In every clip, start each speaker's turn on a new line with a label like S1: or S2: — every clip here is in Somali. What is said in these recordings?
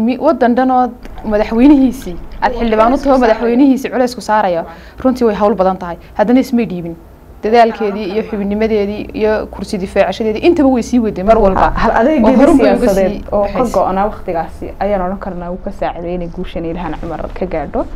S1: wadan dhanood madaxweynihiisii aad xildhibaan u taho madaxweynihiisii culaysku saaraya runtii way hawl badan tahay haddana ismay dhiibin dadaalkeedii iyo xubinimadeedii iyo kursi difaacashadeedii intaba way sii waday mar walba
S2: hal
S1: oo
S2: adeegeeda
S1: horun bay uga
S2: siyaasadeed
S1: sii
S2: oo ka
S1: baxaysay.
S2: go-naa waktigaasi ayaan odhan karnaa uu ka saaciday inay guushan ilhaan cumar ka gaadho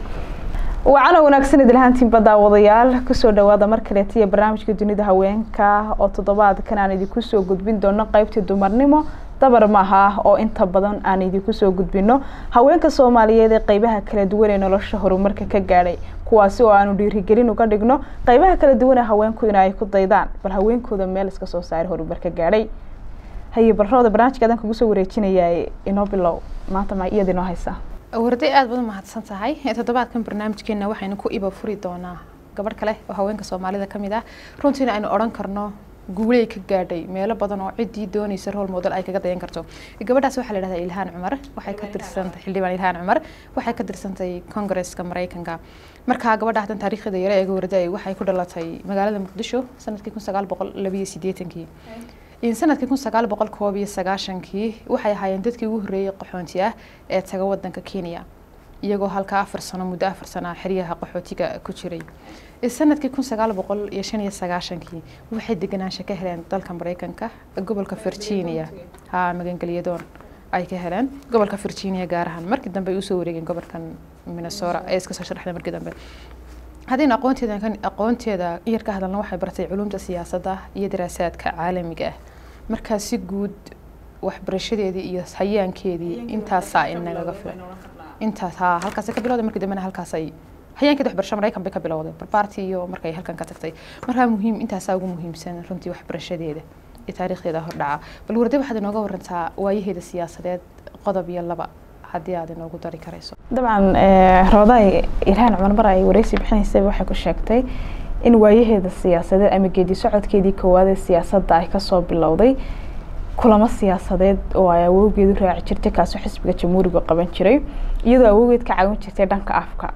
S2: wacana wanaagsan idilhaantiin daawadayaal kusoo dhawaada mar kaleeta iyo barnaamijka dunida haweenka oo toddobaadkan aan idinku soo gudbin doono qeybtii dumarnimo dabar maaha oo inta badan aan idinku soo gudbino haweenka soomaaliyeed ee qeybaha kala duwan ee nolosha horumarka ka gaadhay kuwaasi oo aanu dhiirigelin uga dhigno qeybaha kala duwan ee haweenku in ay ku daydaan bal haweenkooda meel iska soo saari horumar ka gaadhay haye barrooda barnaamijka adaan kugu soo wareejinayaa inoo bilow maanta ma iyada inoo haysaa
S1: warday aad badan mahadsan tahay toddobaadkan barnaamijkeena waxaynu ku iba furi doonaa gabadh kale oo haweenka soomaalida ka mid ah runtiina aynu odhan karno guuley ka gaadhay meelo badan oo ciddii doonaysa role model ay kaga dayan karto gabadhaas waxaa la dhahdaa ilhaan cumar waxay ka tirsantay xildhibaan ilhaan cumar waxay ka tirsantay congresska mareykanka markaa gabadha hadan taariikhda yare eega warday waxay ku dhalatay magaalada muqdisho sanadkii kun sagaal boqol labiyo sideetankii in sanadkii kun sagaal boqol koob iyo sagaashankii waxay ahaayeen dadkii ugu horreeyey qaxoonti ah ee taga wadanka kenya iyagoo halka afar sano muddo afar sano ah xeryaha qaxootiga ku jiray sanadkii kun sagaal boqol iyo shan iyo sagaashankii waxay deganaansho ka heleen dalka mareykanka gobolka virginia ha magangelyadoon ay ka heleen gobolka virginia gaar ahaan markii dambe ay usoo wareegeen gobolkan minnesota ee iska soo sharaxday markii dambe haddaynu aqoonteeda kan aqoonteeda yar ka hadalna waxay bartay culumta siyaasadda iyo daraasaadka caalamiga ah markaa si guud waxbarashadeedii iyo hayaankeedii intaasaa inagaga filan intaas ha halkaasay ka bilowday markii dambena halkaasay hayaankeeda waxbarasho maraykan bay ka bilowday barbaartii iyo markay halkan ka tagtay markaa muhiim intaasaa ugu muhiimsan runtii waxbarashadeeda iyo taariikhdeeda hordhaca bal warday waxaad inooga warantaa waayaheeda siyaasadeed qodob iyo laba haddii aad inoogu dari karayso
S2: dabcan rooday ilhaan cumar mar ay wareysi bixinaysay waxay ku sheegtay in waayaheeda siyaasadeed ama geedi socodkeedii koowaad ee siyaasadda ay kasoo bilowday kulamo siyaasadeed oo ay awoogeedu raaci jirtay kaasoo xisbiga jamhuuriga qaban jiray iyadoo awoogeed ka caawin jirtay dhanka afka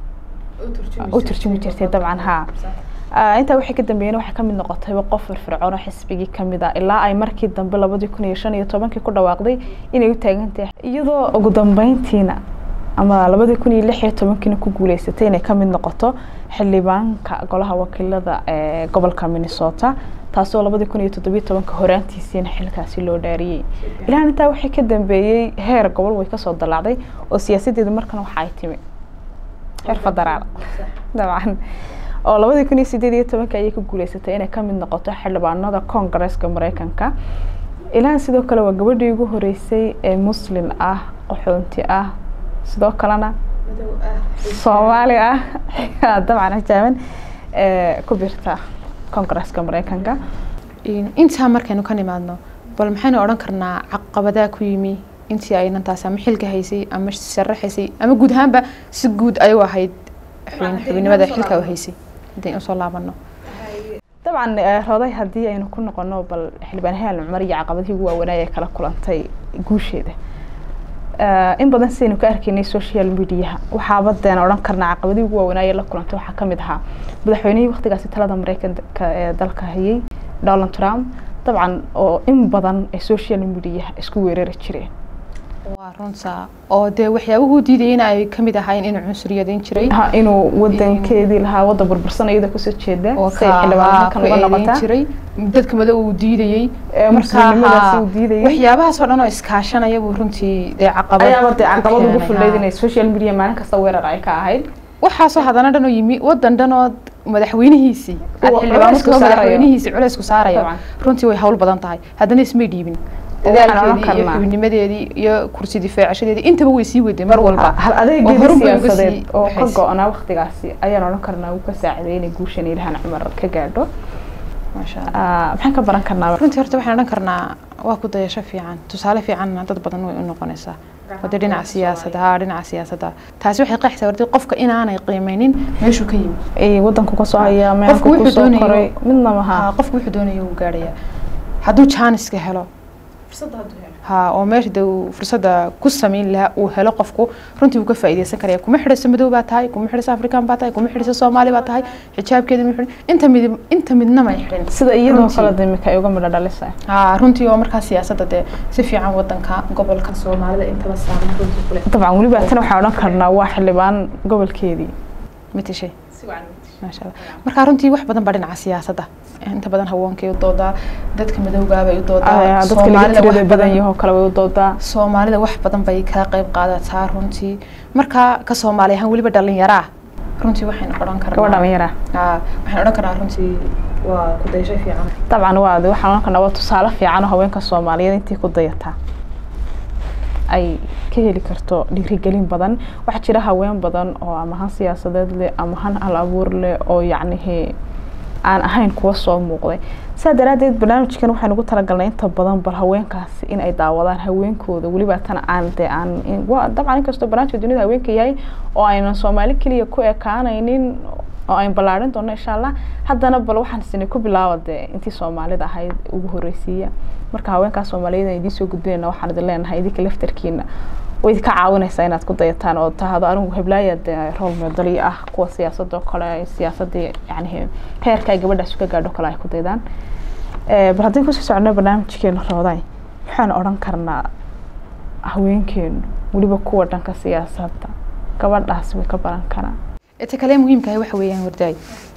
S2: u turjumi jirtay dabcan haa intaa waxay ka dambeeyeen waxay kamid noqotayba qof firfircoon oo xisbigii kamid ah ilaa ay markii dambe labadii kun iyo shan iyo tobankii ku dhawaaqday inay u taagan tahay iyadoo ugu dambeyntiina ama labadii kun iyo lix iyo tobankiina ku guuleysatay inay kamid noqoto xildhibaanka golaha wakiilada ee gobolka minnesota taasoo labadii kun iyo toddobiyo tobanka horaantiisiina xilkaasi loo dhaariyey ilaahan intaa waxay ka dambeeyey heer gobol way kasoo dalaacday oo siyaasadeedu markan waxa ay timi heer federaal dabcan oo labadii kun iyo sideed iyo tobanka ayay ku guuleysatay inay kamid noqoto xildhibaanada koongareeska mareykanka ilaahan sidoo kale waa gabadhii ugu horeysay ee muslim ah qaxoonti ah sidoo kalena soomaali ah dabcan hajaaban ku birta koongareeska mareykanka
S1: intaa markaynu ka nimaadno bal maxaynu odhan karnaa caqabadaa ku yimi intii aynan taasi ama xilka haysay ama sharaxaysay ama guud ahaanba si guud ayuu ahayd xubinimada xilka u haysay haddaynu usoo laabano
S2: dabcan roday haddii aynu ku noqono bal xildhibaan helen cumar iyo caqabadihii ugu waaweynaa ee kala kulantay guusheeda in badan sidaynu ka arkaynay social mediaha waxaaba deen odhan karnaa caqabadihii ugu waaweynaa ee la kulantay waxaa kamid ahaa madaxweynihii waktigaasi talada mareykanka ee dalka hayay donald trump dabcan oo in badan ee social mediaha isku weerari jireen
S1: waa runta oo dee waxyaabuhu diidayay in ay kamid ahayn inuu cunsuriyadeyn jiray
S2: inuu wadankeedii lahaa wadan burbursan iyada kusoo jeeda
S1: oo
S2: say xildhibaan halkan uga noqotaa
S1: jiray dadka mado uu diidayey
S2: muslimnimadaasi uu diidayay
S1: waxyaabahaas oo dhan oo iskaashanaya buu runtii dee caqabad
S2: ayaaba dee caqabad ugu
S1: keenay,
S2: fullayd
S1: haa.
S2: inay social media maalin kasta weerar ay ka ahayd
S1: waxaasoo haddana dhan oo yimi wadan dhanood madaxweynihiisii aad
S2: Uu
S1: xildhibaan
S2: culays ku
S1: utahoo
S2: saarayo.
S1: madaxweynihiisii culays ku saarayo
S2: Dabcan.
S1: runtii way hawl badan tahay haddana ismay dhiibin
S2: Waxaan odhan
S1: dadaalkeedii iyo
S2: karnaa.
S1: xubinimadeedii iyo kursi difaacashadeedii intaba way sii waday mar walba
S2: hal
S1: oo
S2: adeegeeda
S1: horun bay uga
S2: siyaasadeed
S1: sii
S2: oo ka
S1: baxaysay.
S2: go-naa waktigaasi ayaan odhan karnaa uu ka saaciday inay guushan ilhaan cumar ka gaadho
S1: maasha Allah.
S2: Ah, maxaan ka baran karnaa
S1: runtii horta waxaan odhan karnaa waa ku dayasho fiican tusaale fiicanna dad badan way u noqonaysaa wada dhinaca siyaasadda haa dhinaca siyaasadda taasi waxay qeexaysaa wardi qofka inaanay qiimeynin meeshuu ka yimi
S2: ay wadanku kasoo hayaa meelka
S1: Qofku wuxuu
S2: kusoo
S1: doonayo-
S2: koray midna maha
S1: Haa, qofku wuxuu doonayo wuu gaarhayaa hadduu jaaniska helo ha oo meesha de uu fursadda ku samayn lahaa uu helo qofku runtii wuu ka faa'iideysan karaya kuma xidhayso madow baa tahay kuma xidhayso afrikaan baa tahay kuma xidhayso soomaali baa tahay xijaabkeeda ma xidhin inta mid inta midna may xidhin
S2: sida iyadoo
S1: Runtii.
S2: kale de imika ay uga midho dhalisay
S1: ha runtii oo markaa siyaasadda dee si fiican wadanka gobolka soomaalida intaba saaran runtii kule
S2: dabcan weliba tan waxaan odhan karnaa waa xildhibaan gobolkeedii
S1: matashay maasha allah markaa runtii wax badan baa dhinaca siyaasadda inta badan haweenkay u doodaa dadka madowgaabay u doodaa
S2: Ah, dadka laga
S1: Soomaalida wax
S2: tirada badan yahoo kale way u doodaa
S1: soomaalida wax badan bay ka qayb qaadataa runtii markaa ka soomaali ahaan weliba dhalinyaraa runtii waxaynu odhan karnaa
S2: gabadh dhalinyara
S1: Haa, waxaan odhan karnaa runtii waa ku daysho fiican
S2: dabcan waa waxaan odhan karnaa waa tusaale fiican oo haweenka soomaaliyeed intii ku dayataa ay ka heli karto dhiirigelin badan waxaa jira haween badan oo ama han siyaasadeed leh ama han hal abuur leh oo yacnihi aan ahayn kuwa soo muuqday saa daraadeed barnaamijkan waxaan ugu talagalnay inta badan bal haweenkaasi in ay daawadaan haweenkooda weliba tan aan dee aan in- waa dabcan inkastoo barnaamijka dunida haweenka yahay oo aynan soomaali keliya ku ekaanaynin oo ayn ballaarin doono insha allah haddana bal waxaan sinay ku bilaaba dee intii soomaalida ahayd ugu horreysiiya marka haweenkaas soomaaliyeed aan idiin soo gudbinayna waxaan idin leenahay idinka laftarkiina way idinka caawinaysaa inaad ku dayataan oo tahdo anigu heblaaya dee role model ii ah kuwa siyaasadoo kale siyaasadii yani heerka ay gabadhaas ka gaadho kale ay ku daydaan Eh, bal haddii kusii socono barnaamijkeena rooday waxaan odhan karnaa haweenkeenu weliba kuwa dhanka siyaasadda gabadhaas way ka baran karaan
S1: inta kale muhiimka ah waxa weeyaan wardaay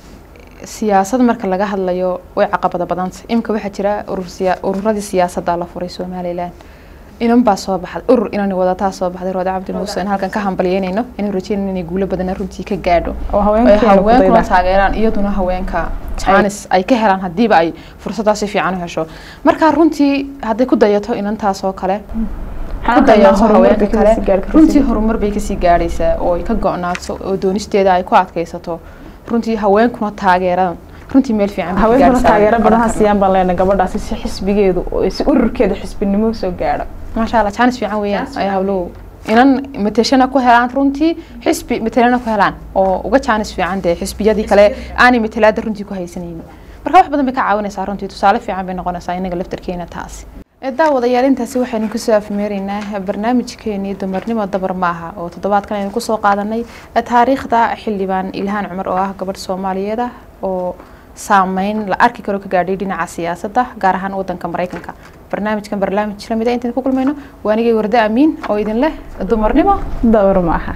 S1: siyaasad marka laga hadlayo way caqabada badanta imika waxaa jira urur siya ururadii siyaasadda la furay somaliland inan baa soo baxday urur inani wadataa soo baxday roode cabdi muuse in halkan ka hambalyeynayno inay rajeynayno inay guulo badana runtii ka gaadho
S2: oo
S1: ay
S2: haweenkeena ku
S1: haweenkuna
S2: daydaan
S1: taageeraan iyaduna haweenka jaanis ay ka helaan hadiiba ay fursaddaas si fiican u hesho marka runtii hadday ku dayato inantaas oo kale ku dayato haweenka kale runtii horumar bay kasii gaadhaysaa oo ay ka go-naato oo doonisteeda ay ku adkaysato runtii haweenkuna taageeraan runtii meel fiican bay ka
S2: haweenkuna
S1: gaadhaysaa,
S2: taageero
S1: ayaan
S2: badan ha
S1: oran karnaa.
S2: siiyaan baan leenahay gabadhaasi si xisbigeedu oo si ururkeeda xisbinimo soo gaadho
S1: maasha allah jaanis fiican weeyaan ay hawlow inan mateshana ku helaan runtii xisbi matelana ku helaan oo uga jaanis fiican dee xisbiyadii kale aanay matelaada runtii ku haysanaynin marka wax badan bay ka caawinaysaa runtii tusaale fiican bay noqonaysaa inaga laftarkeena taasi daawadayaal intaasi waxaynu kusoo afmeeraynaa barnaamijkeenii dumarnimo dabar maaha oo toddobaadkan aynu kusoo qaadanay taariikhda xildhibaan ilhaan cumar oo ah gabadh soomaaliyeed ah oo saameyn la arki karo ka gaadhay dhinaca siyaasadda gaar ahaan wadanka maraykanka barnaamijkan barnaamij lamid a intaan ku kulmayno waa anigay warde amiin oo idin leh dumarnimo
S2: dawr maaha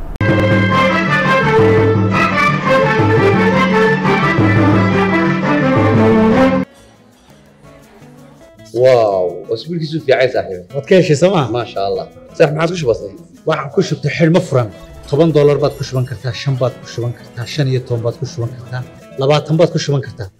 S3: واو اسبوع كيسو في عايز صاحبي
S4: waad ka heshay sooma
S3: ما شاء الله صح ما عادش بسيط
S4: waxaan ku shubtay xidhmo furan toban doolar baad ku shuban kartaa shan baad ku shuban kartaa shan iyo toban baad ku shuban kartaa labaatan baad ku shuban kartaa